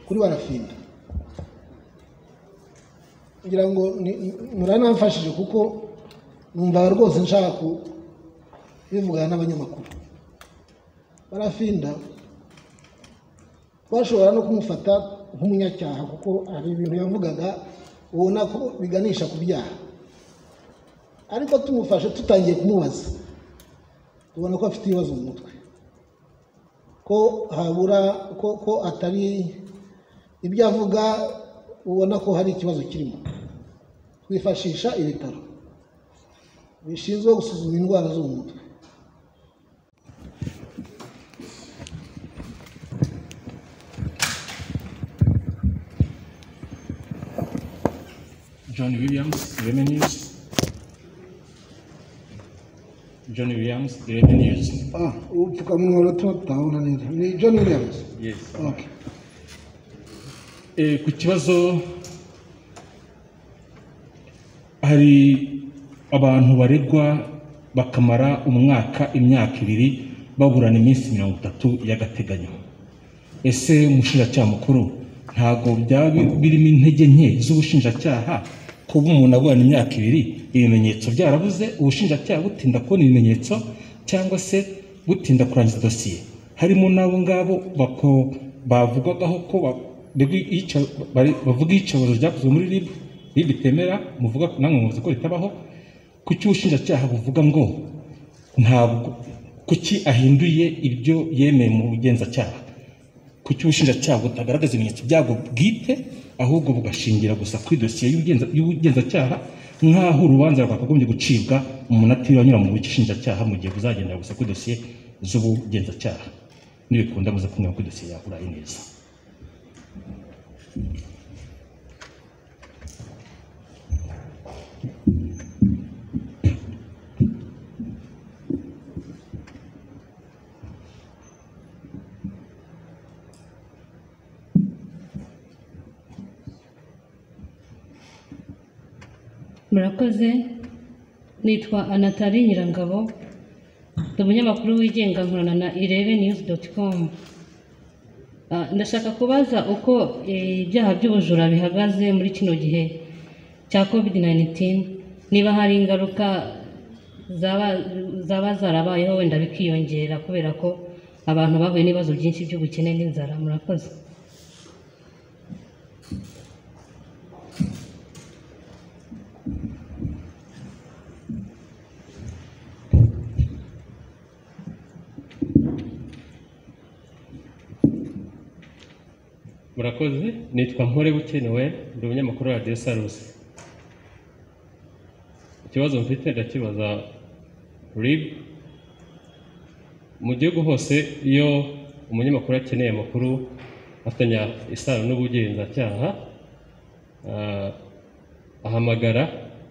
kuri barafinda ngira ngo muranamfashije kuko numvaga rwose nshaka kubivugana n'abanyamakuru barafinda bashobora no kumufata nk'umunyacyaha kuko hari ibintu yavugaga ubona ko biganisha ku byaha ariko tumufashe tutangiye kumubaza tubona ko afite ibibazo mu mutwe ko habura ko atari ibyo avuga ubona ko hari ikibazo kirimo twifashisha ibitaro bishinzwe gusuzuma indwara zo mu mutwe John Williams, Revenues. John Williams, Revenues. ah ubupfukamunwa buratuma tutabona neza ni john williams Yes. okay. E, ku kibazo hari abantu baregwa bakamara umwaka imyaka ibiri baburana iminsi mirongo itatu y'agateganyo ese umushinjacyaha mukuru ntabwo byaba bi- birimo intege nke z'ubushinjacyaha kuba umuntu aburana imyaka ibiri ibimenyetso byarabuze ubushinjacyaha butinda kubona ibimenyetso cyangwa se butinda kurangiza dosiye harimo n'abo ngabo bako- bavugwagaho ko ba- baregwa iyica- bari- bavuga iyicaruzo ryakozwe muri rib rib itemera muvuga namwe muvuze ko ritabaho kuki ubushinjacyaha buvuga ngo ntabwo kuki ahinduye ibyo yemeye mu bugenzacyaha kuki ubushinjacyaha butagaragaza ibimenyetso byabwo bwite ahubwo bugashingira gusa kuri dosiye y'ubugenza- y'ubugenzacyaha nk'aho urubanza rwakagombye gucibwa umuntu atiranyura mu bushinjacyaha mu gihe buzagendera gusa kuri dosiye z'ubugenzacyaha nibikunda muze kunyura kuri dosiye yawe uraye neza murakoze nitwa anatari nyirangabo ndi umunyamakuru wigenga nkorana na irebe niyuzi doti komu ndashaka kubaza uko eh, ibyaha by'ubujura bihagaze muri kino gihe cya kovidi nayinitini niba hari ingaruka zaba zaba zarabayeho wenda bikiyongera kubera ko abantu bahuye n'ibibazo byinshi by'ubukene n'inzara murakoze murakoze nitwa mpore bukenewe ndi umunyamakuru wa radiyo sarusi ikibazo mfite ndakibaza rib mu gihugu hose iyo umunyamakuru akeneye amakuru afatanya isano n'ubugenzacyaha ah, ahamagara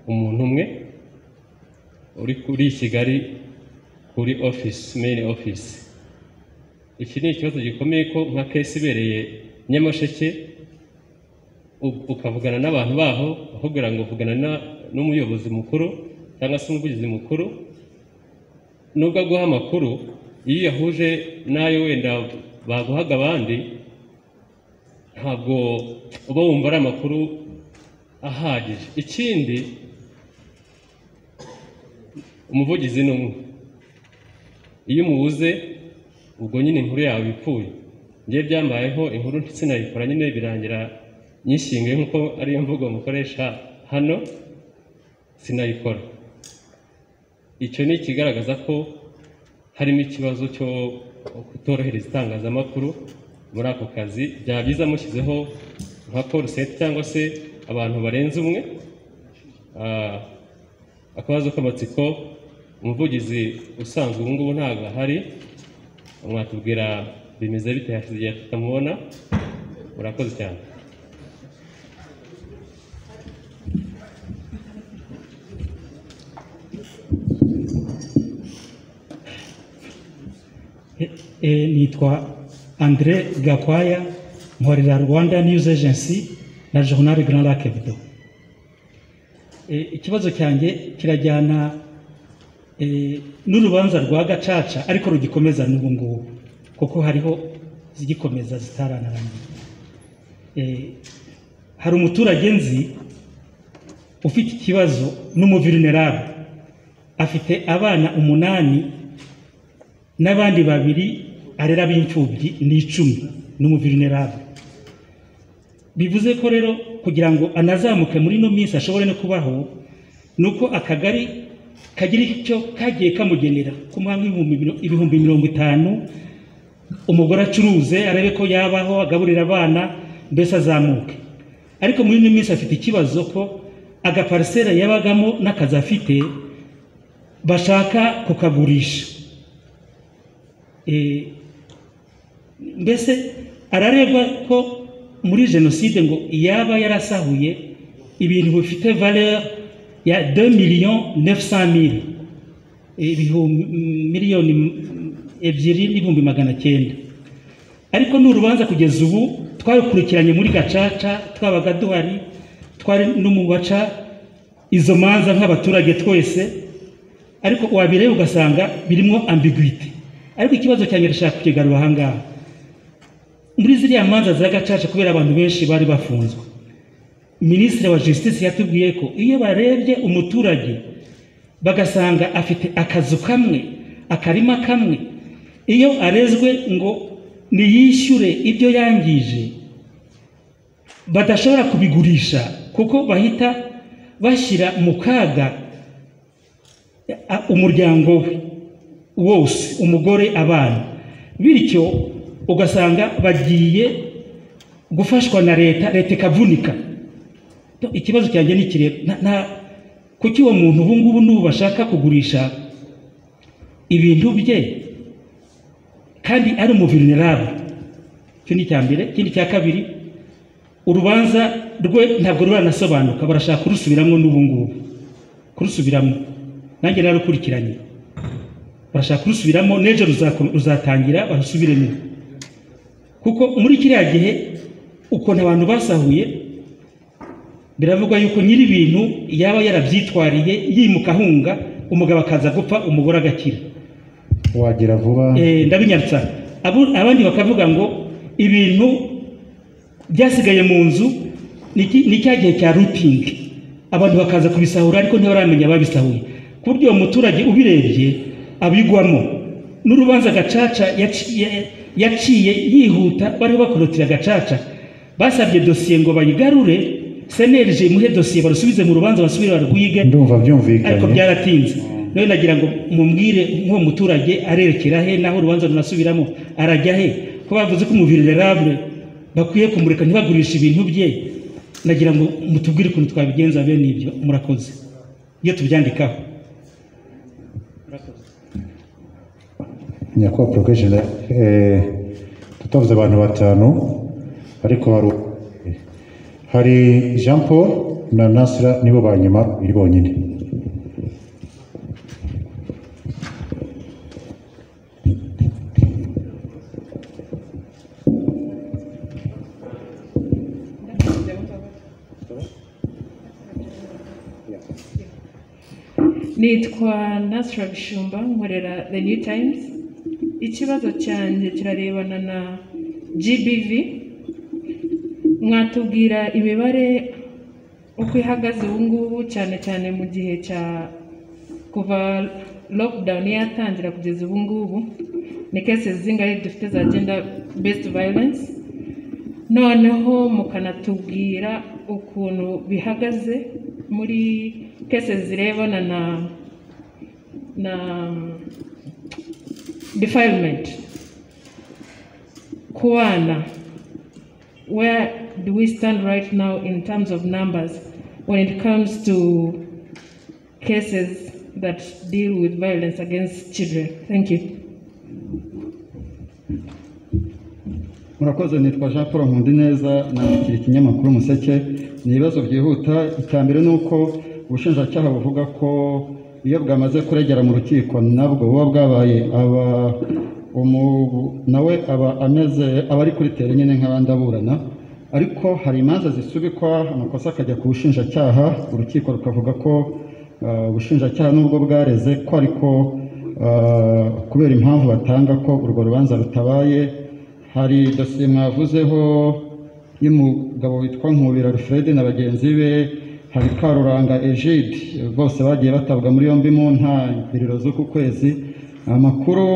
umuntu umwe uri kuri kigali kuri ofisi meyini ofisi iki ni ikibazo gikomeye ko nka kesi ibereye nyamasheke u- ukavugana n'abantu baho bakubwira ngo vugana na- n'umuyobozi mukuru cyangwa se umuvugizi mukuru nubwo aguha amakuru iyo uyahuje n'ayo wenda baguhaga abandi ntabwo uba wumva ari amakuru ahagije ikindi umuvugizi ni umwe iyo umubuze ubwo nyine inkuru yawe ipfuye njye byambayeho inkuru ndetse nayikora nyine birangira nyishinguye nk'uko ariyo mvugo mukoresha hano sinayikora icyo ni ikigaragaza ko harimo ikibazo cyo kutorohereza itangazamakuru muri ako kazi byaba byiza mushyizeho nka poliseti cyangwa se abantu barenze umwe Ah, akabazo k'amatsiko umuvugizi usanzwe ubu ngubu ntabwo ahari mwatubwira bimeze bite hashize igihe tutamubona murakoze cyane E- e, nitwa andre gakwaya nkorera rwanda news agency na journal grand lac hebdo E, ikibazo cyanjye kirajyana e, n'urubanza rwa gacaca ariko rugikomeza n'ubu ngubu kuko hariho izigikomeza zitararangiye Eh, hari umuturage nzi ufite ikibazo n'umuvirinerabe afite abana umunani n'abandi babiri arera b'imfubyi ni icumi n'umuvirinerabe bivuze ko rero kugira ngo anazamuke muri ino minsi ashobore no kubaho ni uko akagari kagira icyo kagiye kamugenera ku mwanya ibihumbi mirongo itanu umugore acuruze arebe ko yabaho agaburira abana mbese azamuke ariko muri ino minsi afite ikibazo ko agaparisera yabagamo n'akazi afite bashaka kukagurisha Eh, mbese araregwa ko muri jenoside ngo yaba yarasahuye ibintu bifite valeur ya 2 miliyoni 900 mili miliyoni ebyiri n'ibihumbi magana cyenda ariko ni urubanza kugeza ubu twarukurikiranye muri gacaca twabaga duhari twari no mu baca izo manza nk'abaturage twese ariko wabireba ugasanga birimo ambiguite ariko ikibazo cyane ndashaka kukigarura aha ngaha muri ziriya manza za gacaca kubera abantu benshi bari bafunzwe minisitiri wa justice yatubwiye ko iyo barebye umuturage bagasanga afite akazu kamwe akarima kamwe iyo arezwe ngo niyishyure ibyo yangije badashobora kubigurisha kuko bahita bashyira mu kaga a- umuryango we wose umugore abana bityo ugasanga bagiye gufashwa na leta leta ikavunika To, ikibazo cyanjye ni kireba na, na, kuki uwo muntu ubu ngubu n'ubu bashaka kugurisha ibintu bye kandi ari umuvirinerabe icyo ni icya mbere ikindi cya kabiri urubanza rwe ntabwo ruranasobanuka barashaka kurusubiramo n'ubu ngubu kurusubiramo nanjye narukurikiranye barashaka kurusubiramo n'ejo ruzako- ruzatangira barusubiremo kuko muri kiriya gihe ukuntu abantu basahuye biravugwa yuko nyir'ibintu yaba yarabyitwariye yimuka ahunga umugabo akaza gupfa umugore agakira wagira vuba Eh, ndabinyatsa Abo- abandi bakavuga ngo ibintu byasigaye mu nzu ni ki- ni cya gihe cya rutingi abantu bakaza kubisahura ariko ntibaramenya ababisahuye ku buryo uwo muturage ubirebye abigwamo n'urubanza gacaca yaci- ya- yaciye yihuta bariho bakorotira gacaca basabye dosiye ngo bayigarure senerije imuhe dosiye barusubize mu rubanza basubire barwige ndumva ariko byumvikanye byaratinze nawe nagira ngo mumwire nk'uwo muturage arerekera he naho urubanza runasubiramo arajya he ko bavuze ko umuvirirerable bakwiye kumureka ntibagurishe ibintu bye nagira ngo mutubwire ukuntu twabigenza bene ibyo murakoze iyo tubyandikaho nyakubahwa porokesheni tutavuze abantu batanu ariko hari hari jean paul na nasira nibo ba nyuma biri bonyine nitwa nasira bishumba nkorera the new times ikibazo cyanjye kirarebana na gbv mwatubwira imibare uko ihagaze ubu ngubu cyane cyane mu gihe cya kuva lockdown yatangira kugeza ubu ngubu ni kese zingahe dufite za gender based violence noneho mukanatubwira ukuntu bihagaze muri kese zirebana na na defilement ku bana where do we stand right now in terms of numbers when it comes to cases that deal with violence against children thank you murakoze nitwa jean paul nkundi neza nandikira ikinyamakuru umuseke ni ibibazo byihuta icya mbere ni uko ubushinjacyaha buvuga ko iyo bwamaze kuregera mu rukiko nabwo buba bwabaye aba umu- nawe aba ameze aba ari kuri tere nyine nk'abandi aburana ariko hari imanza zisubikwa amakosa akajya ku bushinjacyaha urukiko rukavuga ko ah, ubushinjacyaha nubwo bwareze ko ariko ah, kubera impamvu batanga ko urwo rubanza rutabaye hari dosiye mwavuzeho y'umugabo witwa nkubira alfred na bagenzi be hari karuranga egide bose bagiye batabwa muri yombi mu ntangiriro z'uku kwezi amakuru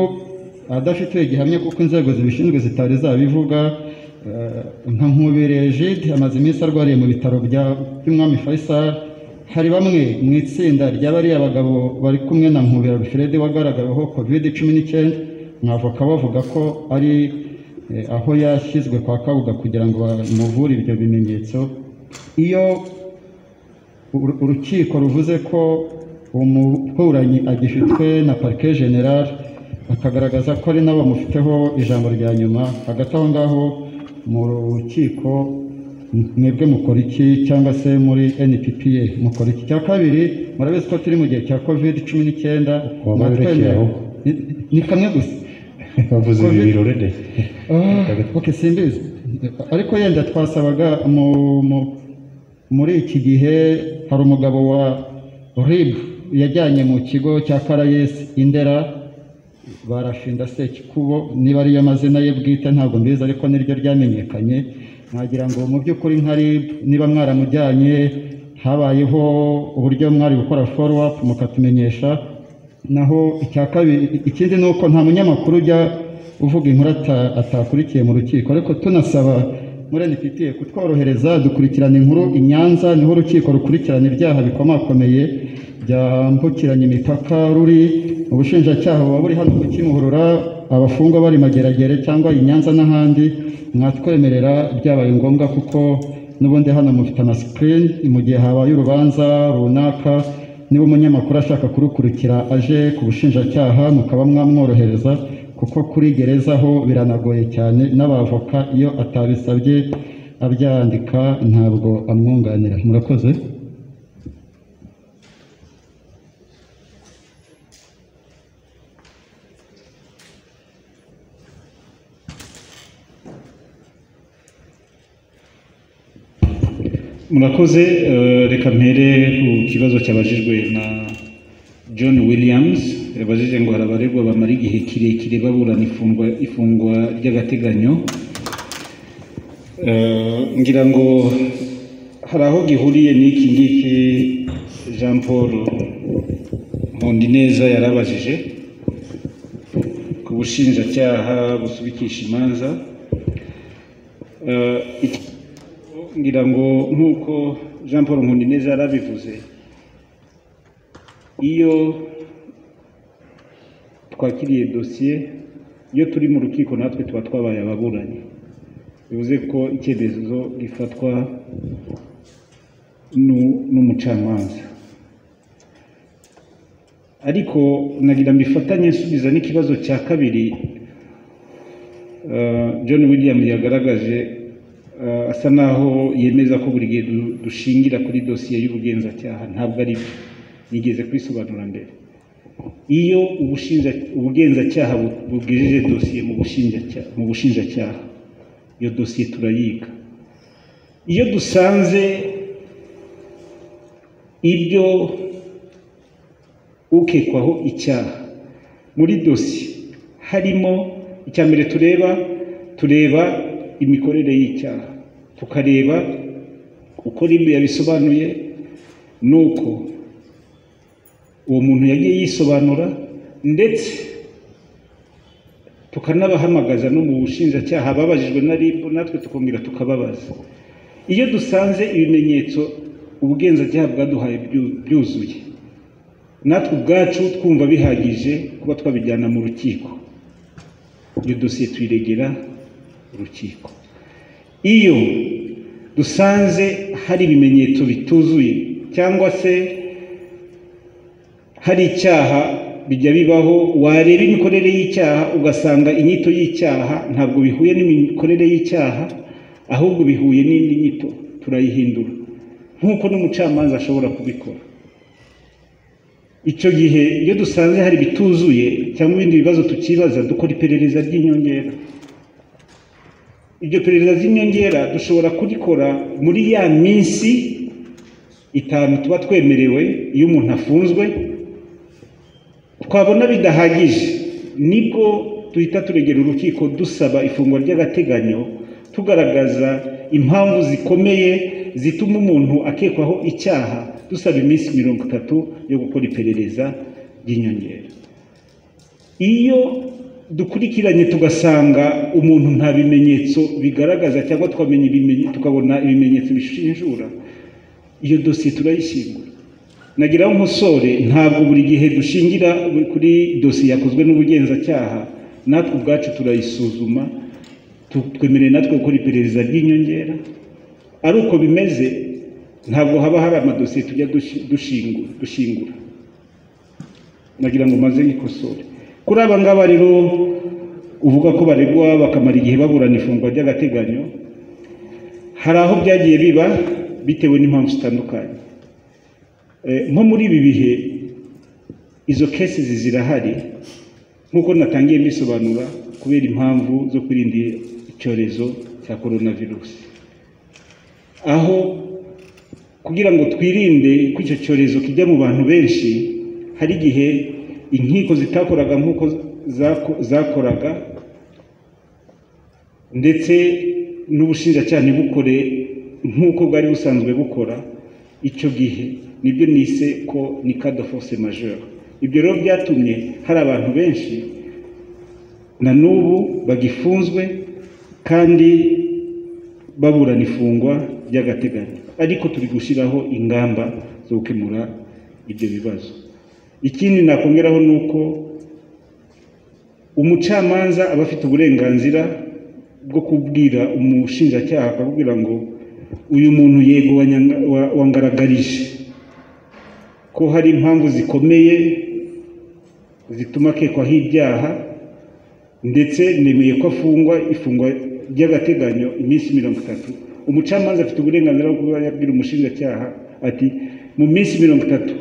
adafitiwe gihamya kuko inzego zibishinzwe zitari zabivuga eh, nka nkubira egide amaze iminsi arwariye mu bitaro bya by'umwami faisal hari bamwe mu itsinda ry'abariya bagabo bari kumwe na nkubira alfred wagaragaweho covid cumi n'icyenda mwavoka bavuga ko ari eh, aho yashyizwe kwa kabuga kugira ngo bamuvure ibyo bimenyetso iyo uru- urukiko ruvuze ko umuburanyi agifitwe na parike general akagaragaza ko ari nabo bamufiteho ijambo rya nyuma hagati aho ngaho mu rukiko mwebwe mukora iki cyangwa se muri nppa mukora iki cya kabiri murabizi ko turi mu gihe cya covid cumi n'icyenda Waba wirekeye mwatwemera- aho? ni- ni kamwe gusa bavuze ibi Covid. birori de ok simbizi ariko yenda twasabaga mu- mu- muri iki gihe hari umugabo wa rib yajyanye mu kigo cya karayesi indera barashinda sekikubo niba ariyo mazina ye bwite ntabwo mbizi ariko niryo ryamenyekanye nagira ngo mu by'ukuri nka rib niba mwaramujyanye habayeho uburyo mwari gukora follow-up mukatumenyesha naho icya kabiri ikindi ni uko nta munyamakuru ujya uvuga inkuru ata- atakurikiye mu rukiko ariko tunasaba muri NPTA kutworohereza dukurikirana inkuru i Nyanza niho urukiko rukurikirana ibyaha bikomakomeye byambukiranya imipaka ruri ubushinjacyaha buba buri hano kukimuhurura abafungwa bari mageragere cyangwa i Nyanza n'ahandi mwatwemerera byabaye ngombwa kuko n'ubundi hano mufite amasikirini mu gihe habaye urubanza runaka niba umunyamakuru ashaka kurukurikira aje ku bushinjacyaha mukaba mwamworohereza kuko kuri gereza ho biranagoye cyane n'abavoka iyo atabisabye abyandika ntabwo amwunganira murakoze murakoze eh, reka mpere ku kibazo cyabajijwe na john williams yabajije ngo hari abaregwa bamara igihe kirekire baburana ifungwa, ifungwa ry'agateganyo Eh, ngira ngo hari aho gihuriye n'iki ngiki jean paul nkundineza yarabajije ku bushinjacyaha busubikisha imanza Eh, iki- ngira ngo nk'uko jean paul nkundineza yarabivuze iyo twakiriye dosiye iyo turi mu rukiko natwe tuba twabaye ababuranyi bivuze ko icyemezo gifatwa nu- n'umucamanza ariko nagira mbifatanye nsubiza n'ikibazo cya kabiri eh, john william yagaragaje eh, asa naho yemeza ko buri gihe du- dushingira kuri dosiye y'ubugenzacyaha ntabwo ari byo yigeze kwisobanura mbere iyo ubushinja- ubugenzacyaha bu- bubwijeje dosiye mu bushinjacya- mu bushinjacyaha iyo dosiye turayiga iyo dusanze ibyo ukekwaho icyaha muri dosiye harimo icya mbere tureba tureba imikorere y'icyaha tukareba uko ribu yabisobanuye nuko uwo muntu yagiye yisobanura ndetse tukanabahamagaza no mu bushinjacyaha babajijwe na ribu natwe tukongera tukababaza iyo dusanze ibimenyetso ubugenzacyaha bwaduhaye byu- byuzuye natwe ubwacu twumva bihagije kuba twabijyana mu rukiko iyo dosiye tuyiregera urukiko iyo dusanze hari ibimenyetso bituzuye cyangwa se hari icyaha bijya bibaho wareba imikorere y'icyaha ugasanga inyito y'icyaha ntabwo bihuye n'imikorere y'icyaha ahubwo bihuye n'indi nyito turayihindura nk'uko n'umucamanza ashobora kubikora icyo gihe iyo dusanze hari bituzuye cyangwa ibindi bibazo tukibaza dukora iperereza ry'inyongera iryo perereza ry'inyongera dushobora kurikora muri ya minsi itanu tuba twemerewe iyo umuntu afunzwe twabona bidahagije nibwo duhita turegera urukiko dusaba ifungwa ry'agateganyo tugaragaza impamvu zikomeye zituma umuntu akekwaho icyaha dusaba iminsi mirongo itatu yo gukora iperereza ry'inyongera iyo dukurikiranye tugasanga umuntu nta bimenyetso bigaragaza cyangwa tukamenya ibimenye tukabona ibimenyetso bishinjura iyo dosiye turayishyingura nagiraho umusore ntabwo buri gihe dushingira kuri dosiye yakozwe n'ubugenzacyaha natwe ubwacu turayisuzuma twemereye natwe gukora iperereza ry'inyongera ari uko bimeze ntabwo haba hari amadosiye tujya dushingura nagira ngo maze yikosore kuri aba ngaba rero uvuga ko baregwa bakamara igihe baburana ifungwa ry'agateganyo hari aho byagiye biba bitewe n'impamvu zitandukanye nko muri ibi bihe izo kesi zirahari nk'uko natangiye mbisobanura kubera impamvu zo kwirinda icyorezo cya korona virusi aho kugira ngo twirinde ko icyo cyorezo kijya mu bantu benshi hari igihe inkiko zitakoraga nk'uko zakoraga ndetse n'ubushinjacyaha ntibukore nk'uko bwari busanzwe bukora icyo gihe nibyo nise ko ni kada force majeure ibyo rero byatumye hari abantu benshi na n'ubu bagifunzwe kandi baburana ifungwa ry'agateganyo ariko turi gushyiraho ingamba zo gukemura ibyo bibazo ikindi nakongeraho ni uko umucamanza aba afite uburenganzira bwo kubwira umushinjacyaha akakubwira ngo uyu muntu yego wangaragarije ko hari impamvu zikomeye zituma akekwaho ibyaha ndetse nemeye ko afungwa ifungwa ry'agateganyo iminsi mirongo itatu umucamanza afite uburenganzira bwo kuba yabwira umushinjacyaha ati mu minsi mirongo itatu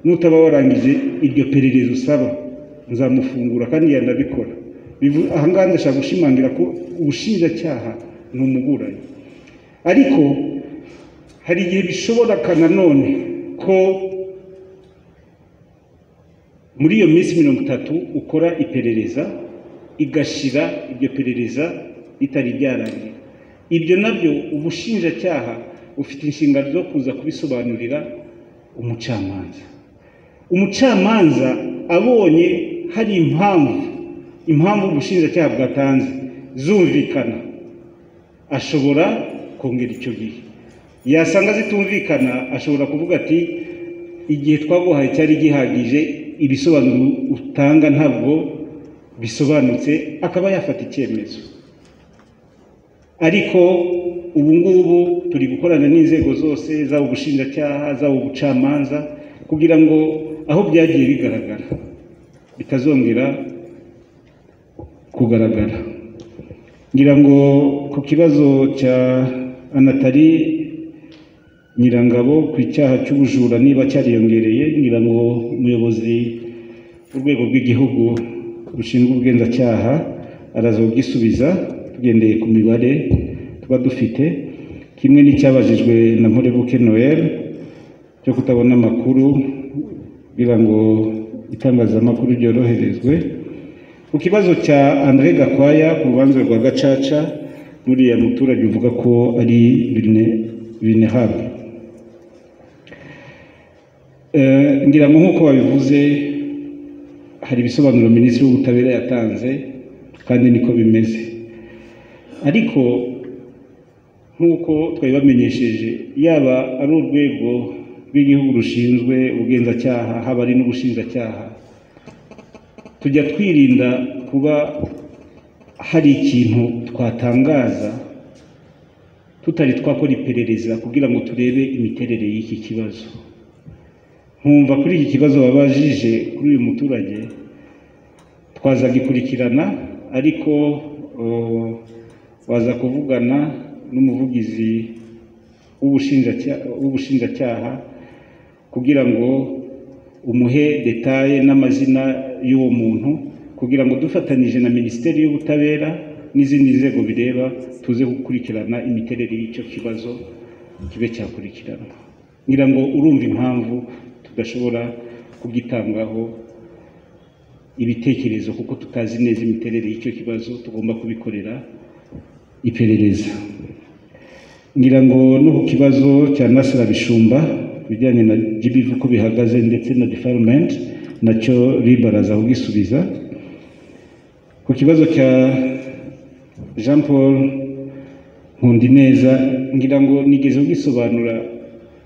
nutaba warangije iryo perereza usaba nzamufungura kandi yanabikora ahangaha ndashaka gushimangira ko ubushinjacyaha ni umuburanyi ariko hari igihe bishobora nanone ko muri iyo minsi mirongo itatu ukora iperereza igashira iryo perereza ritari ryarangira ibyo nabyo ubushinjacyaha bufite inshingano zo kuza kubisobanurira umucamanza umucamanza abonye hari impamvu impamvu ubushinjacyaha bwatanze zumvikana ashobora kongera icyo gihe yasanga zitumvikana ashobora kuvuga ati igihe twaguhaye cyari gihagije ibisobanuro utanga ntabwo bisobanutse akaba yafata icyemezo ariko ubu ngubu turi gukorana n'inzego zose zaba ubushinjacyaha zaba ubucamanza kugira ngo aho byagiye bigaragara bitazongera kugaragara ngira ngo ku kibazo cya anatari nyirangabo ku icyaha cy'ubujura niba cyariyongereye ngira ngo umuyobozi w'urwego rw'igihugu rushinzwe ubugenzacyaha araza kubyisubiza tugendeye ku mibare tuba dufite kimwe n'icyabajijwe na Mpurebuke Noel cyo kutabona amakuru kugira ngo itangazamakuru ryoroherezwe ku kibazo cya Andre Gakwaya ku rubanza rwa Gacaca buriya muturage uvuga ko ari bine habi ngira ngo nk'uko babivuze hari ibisobanuro minisitiri w'ubutabera yatanze kandi niko bimeze ariko nk'uko twabibamenyesheje yaba ari urwego rw'igihugu rushinzwe ubugenzacyaha haba ari n'ubushinjacyaha tujya twirinda kuba hari ikintu twatangaza tutari twakora iperereza kugira ngo turebe imiterere y'iki kibazo nkumva kuri iki kibazo babajije kuri uyu muturage twazagikurikirana ariko waza kuvugana n'umuvugizi w'ubushinjacyaha kugira ngo umuhe detaye n'amazina y'uwo muntu kugira ngo dufatanyije na minisiteri y'ubutabera n'izindi nzego bireba tuze gukurikirana imiterere y'icyo kibazo kibe cyakurikiranwa ngira ngo urumva impamvu tudashobora kugitangaho ibitekerezo kuko tutazi neza imiterere y'icyo kibazo tugomba kubikorera iperereza ngira ngo no ku kibazo cya nasira bishumba ku bijyanye na jibivu uko bihagaze ndetse na defarumenti nacyo ribu araza kugisubiza ku kibazo cya jean paul nkundineza ngira ngo nigeze kugisobanura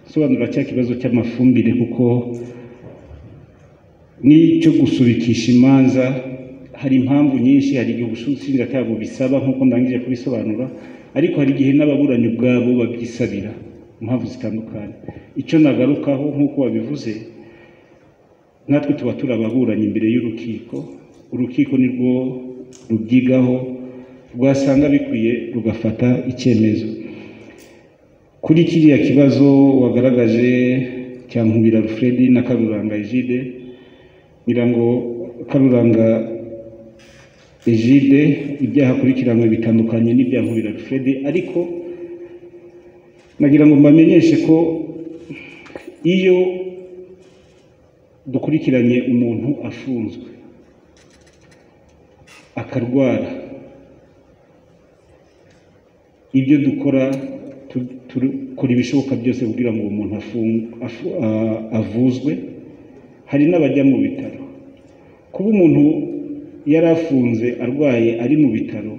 sobanura cya kibazo cy'amafumbire kuko n'icyo gusubikisha imanza hari impamvu nyinshi hari igihe ubushinjacyaha bubisaba nk'uko ndangije kubisobanura ariko hari igihe n'ababuranyi ubwabo babyisabira impamvu zitandukanye icyo nagarukaho nk'uko wabivuze natwe tuba turi ababuranyi imbere y'urukiko urukiko nirwo rubyigaho rwasanga bikwiye rugafata icyemezo kuri kiriya kibazo wagaragaje cya nkubira Alfred na karuranga ejide ngira ngo karuranga ejide ibyaha akurikiranywe bitandukanye n'ibya nkubira Alfred ariko nagira ngo mbamenyeshe ko iyo dukurikiranye umuntu afunzwe akarwara ibyo dukora dukora ibishoboka byose kugira ngo uwo muntu avuzwe hari n'abajya mu bitaro kuba umuntu yari afunze arwaye ari mu bitaro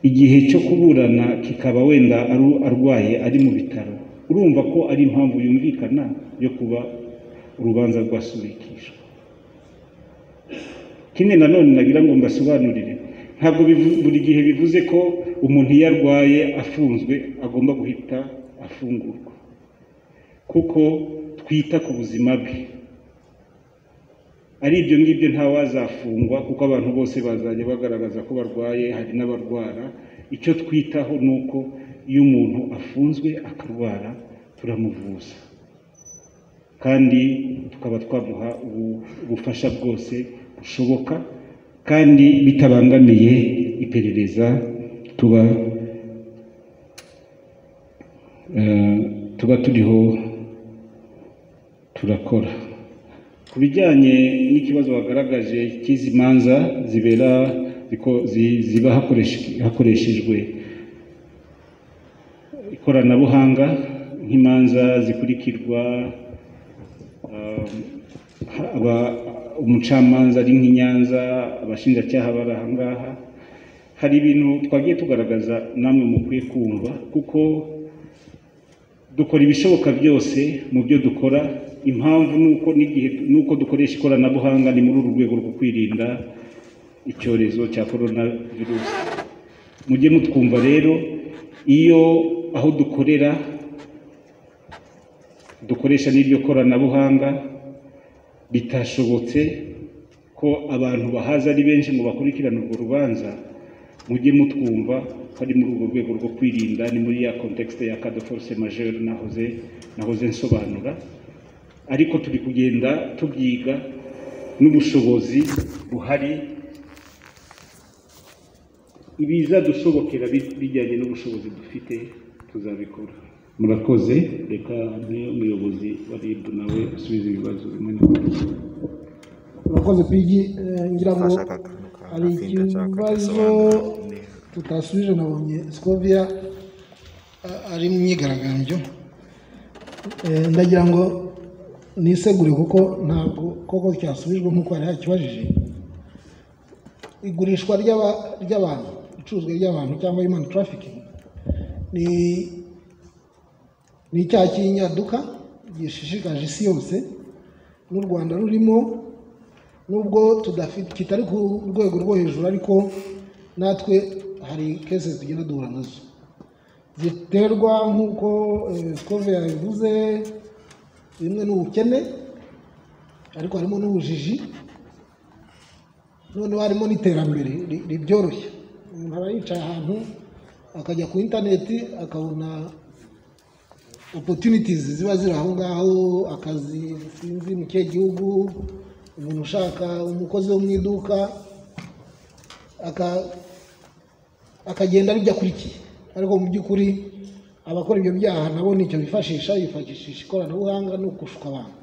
igihe cyo kuburana kikaba wenda arwaye ari mu bitaro urumva ko ari impamvu yumvikana yo kuba urubanza rwasubikishwa ikindi nanone nagira ngo mbasobanurire ntabwo buri gihe bivuze ko umuntu iyo arwaye afunzwe agomba guhita afungurwa kuko twita ku buzima bwe ari ibyo ngibyo ntawazafungwa kuko abantu bose bazajya bagaragaza ko barwaye hari n'abarwara icyo twitaho ni uko iyo umuntu afunzwe akarwara turamuvuza kandi tukaba twamuha ubufasha bwose bushoboka kandi bitabangamiye iperereza tuba tuba turiho turakora ku bijyanye n'ikibazo bagaragaje cy'izi manza zibera ziba hakoreshejwe ikoranabuhanga nk'imanza zikurikirwa umucamanza ari nk'i Nyanza abashinjacyaha bari aha ngaha hari ibintu twagiye tugaragaza namwe mukwiye kumva kuko dukora ibishoboka byose mu byo dukora impamvu nuko n'igihe nuko dukoresha ikoranabuhanga ni muri uru rwego rwo kwirinda icyorezo cya korona virusi mujye mutwumva rero iyo aho dukorera dukoresha n'iryo koranabuhanga bitashobotse ko abantu bahaza ari benshi ngo bakurikirane urwo rubanza mujye mutwumva ko ari muri urwo rwego rwo kwirinda ni muri ya kontekisite ya kado foruse majeri nahoze nahoze nsobanura ariko turi kugenda tubyiga n'ubushobozi buhari ibizadushobokera bijyanye n'ubushobozi dufite tuzabikora murakoze reka niyo umuyobozi wa ribu nawe asubiza ibibazo bimwe na bimwe murakoze pigi ngira ngo hari ikibazo tutasubije nabonye sikoviya ari mu myigaragambyo ndagira ngo nisegure kuko ntabwo koko cyasubijwe nk'uko hari hakibajije igurishwa ry'abantu icuruzwa ry'abantu cyangwa human trafficking ni ni icyaha cy'inyaduka gishishikaje isi yose n'u rwanda rurimo nubwo tudafite kitari ku rwego rwo hejuru ariko natwe hari kese tugenda duhura nazo ziterwa nk'uko sikove yabivuze bimwe n'ubukene ariko harimo n'ubujiji noneho harimo n'iterambere ribyoroshye umuntu aba yicaye ahantu akajya ku interineti akabona opportunities ziba ziri aho ngaho akazi sinzi mu kihe gihugu umuntu ushaka umukozi wo mu iduka akagenda aribyo akurikiye ariko mu by'ukuri abakora ibyo byaha nabo nicyo bifashisha bifashishisha ikoranabuhanga no gushuka abantu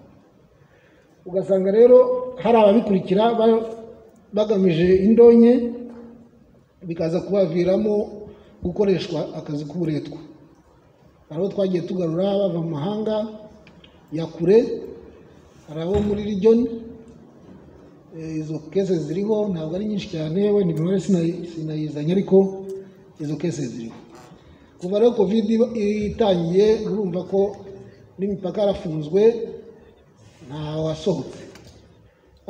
ugasanga rero hari ababikurikira bagamije indonke bikaza kubaviramo gukoreshwa akazi k'uburetwa hari abo twagiye tugarura bava mu mahanga ya kure hari abo muri region Eh, izo kese ziriho ntabwo ari nyinshi cyane wenda imibare sinayi- sinayizanye ariko izo kese ziriho kuva rero kovide iba- itangiye urumva ko n'imipaka yarafunzwe nta wasohotse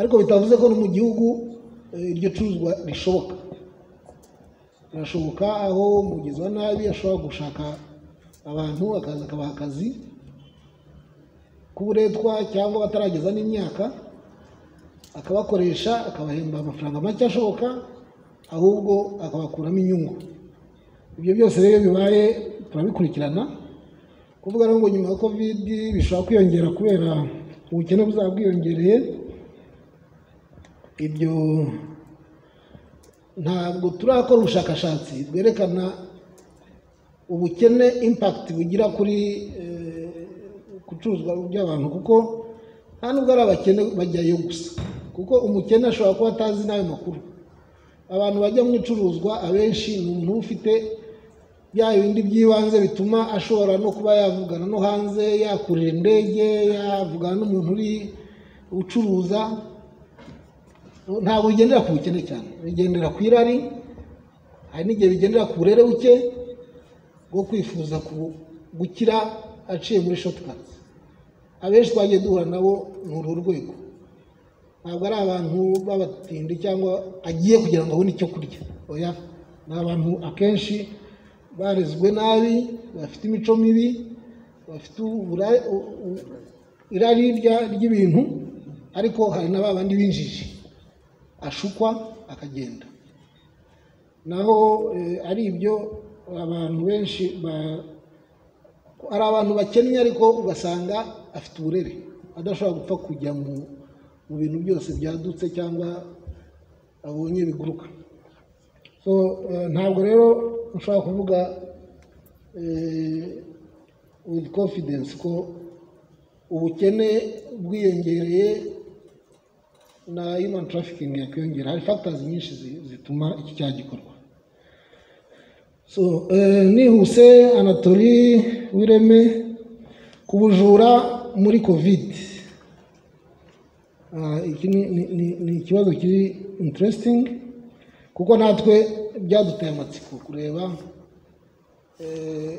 ariko bitavuze ko no mu gihugu eh, iryo curuzwa rishoboka birashoboka aho umugizi wa nabi ashobora gushaka abantu akaza akabaha akazi k'uburetwa cyangwa batarageza n'imyaka akabakoresha akabahemba amafaranga make ashoboka ahubwo akabakuramo inyungu ibyo byose rero iyo bibaye turabikurikirana kuvuga rero ngo nyuma ya kovidi bishobora kwiyongera kubera ubukene buzaba bwiyongereye ibyo ntabwo turakora ubushakashatsi bwerekana ubukene impakiti bugira kuri eh, gucuruzwa by'abantu kuko nta nubwo ari abakene bajyayo gusa kuko umukene ashobora kuba atazi n'ayo makuru abantu bajya mu icuruzwa abenshi ni umuntu uba ufite bya bindi by'ibanze bituma ashobora no kuba yavugana no hanze yakurira indege yavugana n'umuntu uri ucuruza ntabwo bigendera ku bukene cyane bigendera ku irari hari n'igihe bigendera ku burere buke bwo kwifuza ku- gukira aciye muri shotikati abenshi twagiye duhura nabo ni uru rwego ntabwo ari abantu b'abatindi cyangwa agiye kugira ngo abone icyo kurya oya ni abantu akenshi barezwe nabi bafite imico mibi bafite ubura- u- u- irari rya- ry'ibintu ariko hari na ba bandi b'injiji ashukwa akagenda naho eh, ari ibyo abantu benshi ba- hari abantu bakennye ariko ugasanga afite uburere adashobora gupfa kujya mu mu bintu byose byadutse cyangwa abonye biguruka so eh, ntabwo rero ushobora kuvuga eh, with confidence ko ubukene bwiyongereye na human trafficking yakwiyongera hari factors nyinshi zi- zituma iki cyaha gikorwa so eh, nihuse anatori wireme ku bujura muri covid Ah, iki ni- ni ni- ni ikibazo kiri interesting kuko natwe byaduteye amatsiko kureba eh,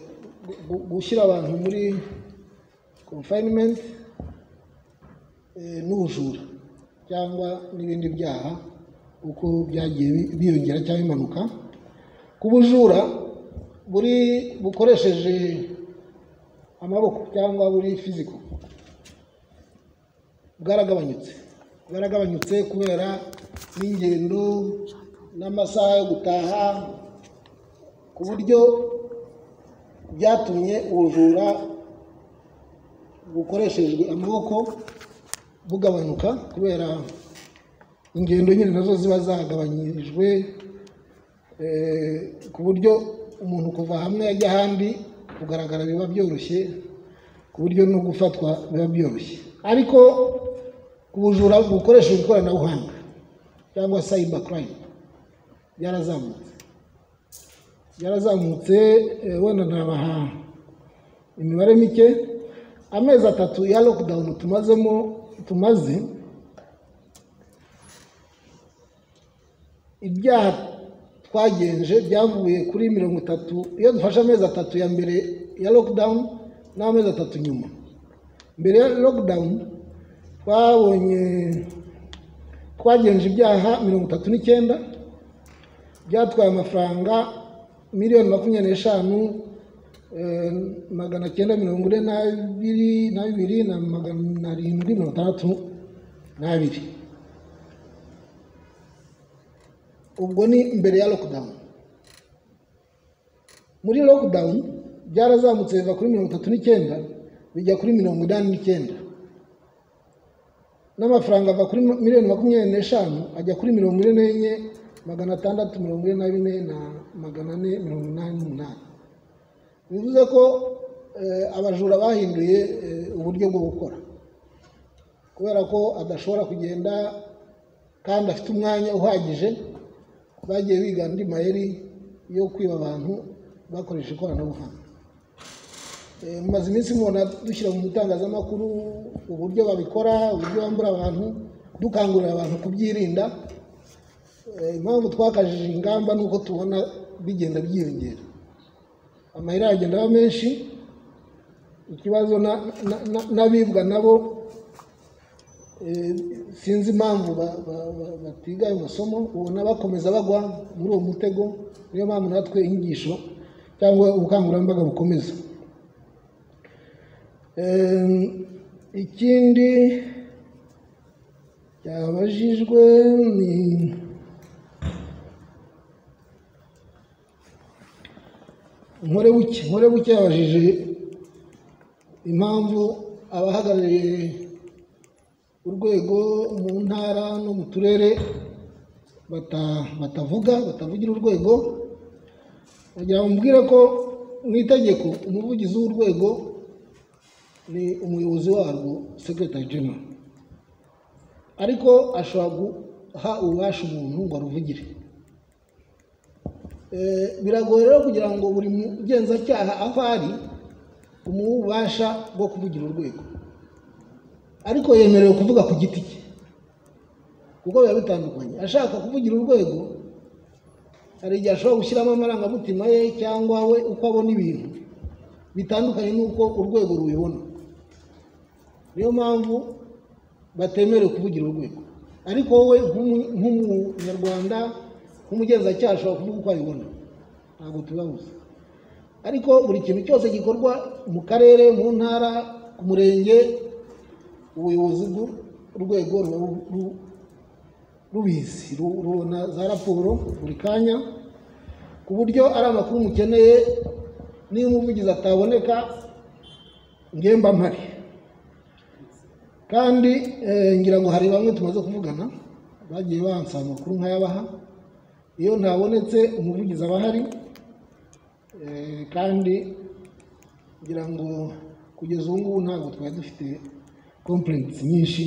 gu- gu- gushyira abantu muri confinement eh, n'ubujura cyangwa n'ibindi byaha uko byagiye bi- biyongera cyangwa impanuka ku bujura buri bukoresheje amaboko cyangwa buri fiziko bwaragabanyutse bwaragabanyutse kubera n'ingendo n'amasaha yo gutaha ku buryo byatumye ubujura bukoreshejwe amaboko bugabanuka kubera ingendo nyine nazo ziba zagabanyirijwe eh, ku buryo umuntu kuva hamwe ajya ahandi kugaragara biba byoroshye ku buryo no gufatwa biba byoroshye ariko ku bujura bukoresheje ikoranabuhanga cyangwa cyber crime byarazamutse byarazamutse eh, wenda nabaha imibare mike amezi atatu ya lockdown tumazemo tumaze ibyaha twagenje byavuye kuri mirongo itatu iyo dufashe amezi atatu ya mbere ya lockdown n'amezi atatu nyuma mbere ya lockdown twabonye twagenje ibyaha mirongo itatu n'icyenda byatwaye amafaranga miliyoni makumyabiri n'eshanu eh, magana cyenda mirongo ine n'abiri na bibiri na magana arindwi mirongo itandatu n'abiri ubwo ni mbere ya lockdown muri lockdown byarazamutse biva kuri mirongo itatu n'icyenda bijya kuri mirongo inani n'icyenda n'amafaranga ava kuri miliyoni makumyabiri n'eshanu ajya kuri mirongo ine n'enye magana atandatu mirongo ine na bine na magana ane mirongo inani n'umunani bivuze ko eh, abajura bahinduye eh, uburyo bwo gukora kubera ko adashobora kugenda kandi afite umwanya uhagije bagiye biga andi mayeri yo kwiba abantu bakoresha ikoranabuhanga Eh, mumaze iminsi mubona dushyira mu itangazamakuru uburyo babikora uburyo bambura abantu dukangurira abantu kubyirinda Eh, impamvu twakajije ingamba ni uko tubona bigenda byiyongera amayira agenda aba menshi ikibazo na- na- na- n'abibwa nabo eh, sinzi impamvu ba- ba- ba- batiga ayo masomo ubona bakomeza bagwa muri uwo mutego niyo mpamvu natwe inyigisho cyangwa ubukangurambaga bukomeza Em, ikindi cyabajijwe ni nkorebuke nkorebuke yabajije impamvu abahagarariye urwego mu ntara no mu turere bata- batavuga batavugira urwego bagira bamubwire ko mu itegeko umuvugizi w'urwego ni umuyobozi warwo secretary general ariko ashobora guha ububasha umuntu ngo aruvugire Eh, biragoye rero kugira ngo buri mugenzacyaha aho ari umuha ububasha bwo kuvugira urwego ariko yemerewe kuvuga ku giti cye kuko biba bitandukanye ashaka kuvugira urwego hari igihe ashobora gushyiramo amarangamutima ye cyangwa we uko abona ibintu bitandukanye n'uko urwego rubibona niyo mpamvu batemerewe kuvugira urwego ariko wowe nk'umu- nk'umunyarwanda nk'umugenzacyaha ashobora kuvuga uko abibona ntabwo tubabuze ariko buri kintu cyose gikorwa mu karere mu ntara ku murenge ubuyobozi bw'urwego ruba ru- ru- rubizi ru- rubona za raporo buri kanya ku buryo ari amakuru mukeneye niba umuvugizi ataboneka ngemba mpari kandi eh, ngira ngo hari bamwe tumaze kuvugana bagiye bansaba amakuru nkayabaha iyo ntabonetse umuvugizi aba ahari Eh, kandi ngira ngo kugeza ubu ngubu ntabwo twari dufite complaints nyinshi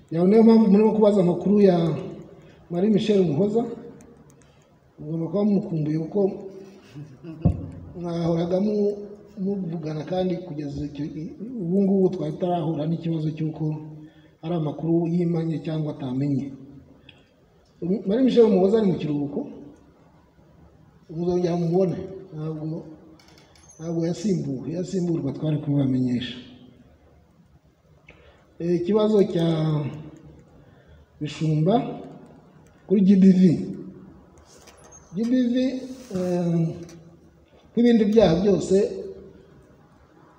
yawe niyo mpamvu murimo kubaza amakuru ya Marie Michel Muhoza mugomba kuba mumukumbuye kuko mwahoraga mu- muvugana kandi kugeza icyo- ubu ngubu twari tutarahura n'ikibazo cy'uko ari amakuru yimanye cyangwa atamenye Marie Michel Muhoza ari mu kiruhuko muzongera mubone ntabwo ntabwo yasimbuwe yasimburwa twari kubibamenyesha Eh, ikibazo cya bishumba kuri gdv gdv eh, nk'ibindi byaha byose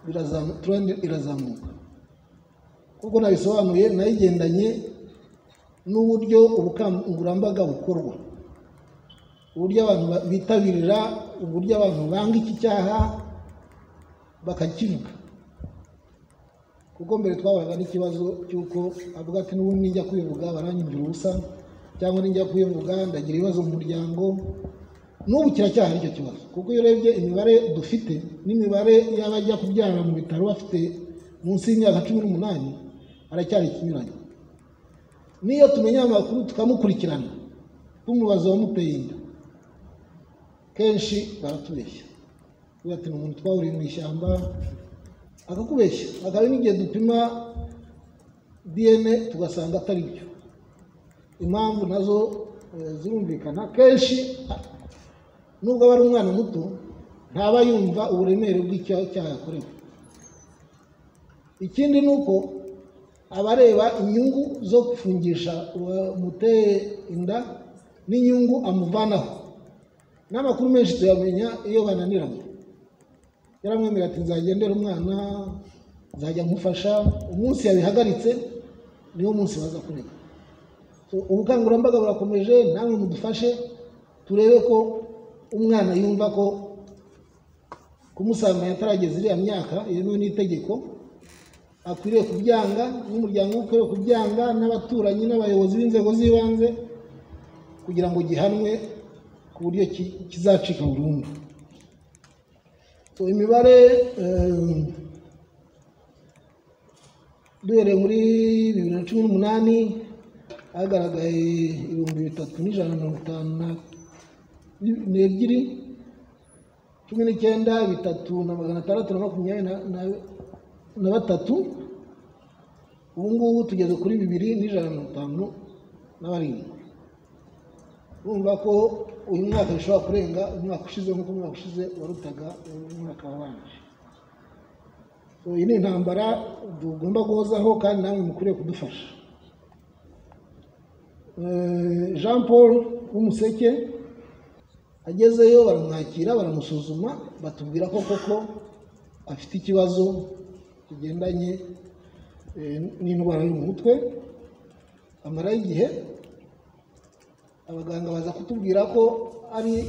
birazamu- trend irazamuka kuko nabisobanuye nayigendanye n'uburyo ubukangurambaga bukorwa uburyo abantu ba- bitabirira uburyo abantu banga iki cyaha bakakivuga kuko mbere twabonaga n'ikibazo cy'uko avuga ati n'ubundi nijya kwivuga baranyumvira ubusa cyangwa nijya kwivuga ndagira ibibazo mu muryango n'ubu kiracyahari icyo kibazo kuko iyo urebye imibare dufite n'imibare y'abajya kubyara mu bitaro bafite munsi y'imyaka cumi n'umunani haracyari ikinyuranye n'iyo tumenya amakuru tukamukurikirana tumubaza uwamuteye inda kenshi baratubeshya tuba ati ni umuntu twahuriye mu ishyamba akakubeshya akaba n'igihe dupima diyene tugasanga atari byo impamvu nazo eh, zirumvikana kenshi a- nubwo aba ari umwana muto ntaba yumva uburemere bw'icyaha icyaha yakorewe ikindi ni uko abareba inyungu zo gufungisha uwamuteye inda n'inyungu amuvanaho n'amakuru menshi tuyamenya iyo bananiranye yaramwemerera ati nzagendera umwana nzajya mufasha umunsi yabihagaritse niwo munsi baza kureka So, ubukangurambaga burakomeje namwe mudufashe turebe ko umwana yumva ko kumusanga atarageza iriya myaka yemewe n'itegeko akwiriye kubyanga n'umuryango we ukwiriye kubyanga n'abaturanyi n'abayobozi b'inzego z'ibanze kugira ngo gihanwe ku buryo ki- kizacika burundu So, imibare em, duhereye muri bibiri na cumi n'umunani hagaragaye ibihumbi bitatu n'ijana na mirongo itanu na n'ebyiri cumi n'icyenda bitatu na magana atandatu na makumyabiri na- na- na batatu ubu ngubu tugeze kuri bibiri n'ijana na mirongo itanu na barindwi urumva ko uyu mwaka bishobora kurenga umwaka ushize nk'uko umwaka ushize warutaga umwaka wabanje So, iyi ni intambara tugomba guhozaho kandi namwe mukwiriye kudufasha Eh, jean paul w'umuseke agezeyo baramwakira baramusuzuma batubwira ko koko afite ikibazo kigendanye eh, n'indwara yo mu mutwe amarayo igihe abaganga baza kutubwira ko ari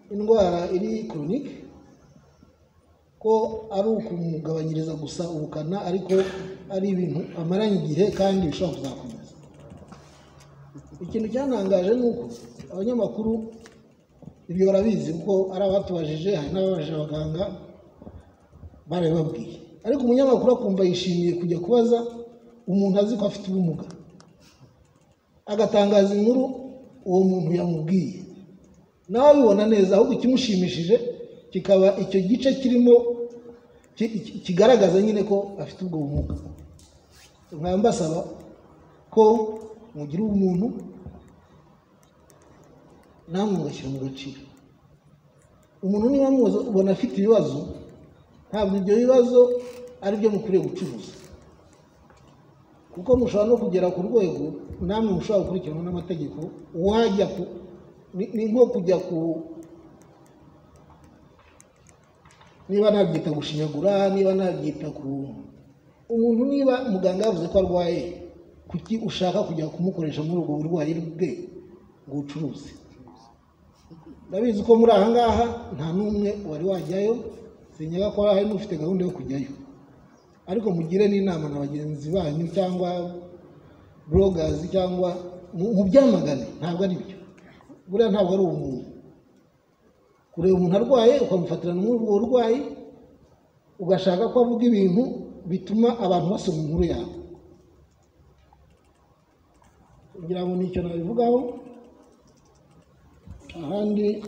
indwara iri koronike ko ari ukumugabanyiriza gusa ubukana ariko ari ibintu amaranye igihe kandi bishobora kuzakomeza ikintu cyantangaje ni uko abanyamakuru ibyo barabizi kuko ari abatubajije hari n'ababaje abaganga barabibabwiye ariko umunyamakuru akumva yishimiye kujya kubaza umuntu azi ko afite ubumuga agatangaza inkuru uwo muntu yamubwiye nawe abibona neza ahubwo ikimushimishije kikaba icyo gice kirimo ki- ki- kigaragaza nyine ko afite ubwo bumuga nkaba mbasaba ko mugira ubumuntu namwe mugashyira mu gaciro umuntu niba muzi ubona afite ibibazo ntabwo ibyo bibazo ari byo mukwiriye gucuruza kuko mushobora no kugera ku rwego namwe mushobora gukurikiranwa n'amategeko wajya ku ni- ni nko kujya ku niba nabyita gushinyagura niba nabyita ku umuntu niba muganga yavuze ko arwaye kuki ushaka kujya kumukoresha muri ubwo burwayi bwe ngo ubucuruzi ndabizi ko muri aha ngaha nta n'umwe wari wajyayo sinyaga ko hari n'ufite gahunda yo kujyayo ariko mugire n'inama na bagenzi banyu cyangwa burogazi cyangwa mu- mubyamagane ntabwo ari byo buriya ntabwo ari ubumuntu kureba umuntu arwaye ukamufatirana muri ubwo burwayi ugashaka ko avuga ibintu bituma abantu basoma inkuru yawe kugira ngo nicyo nabivugaho ahandi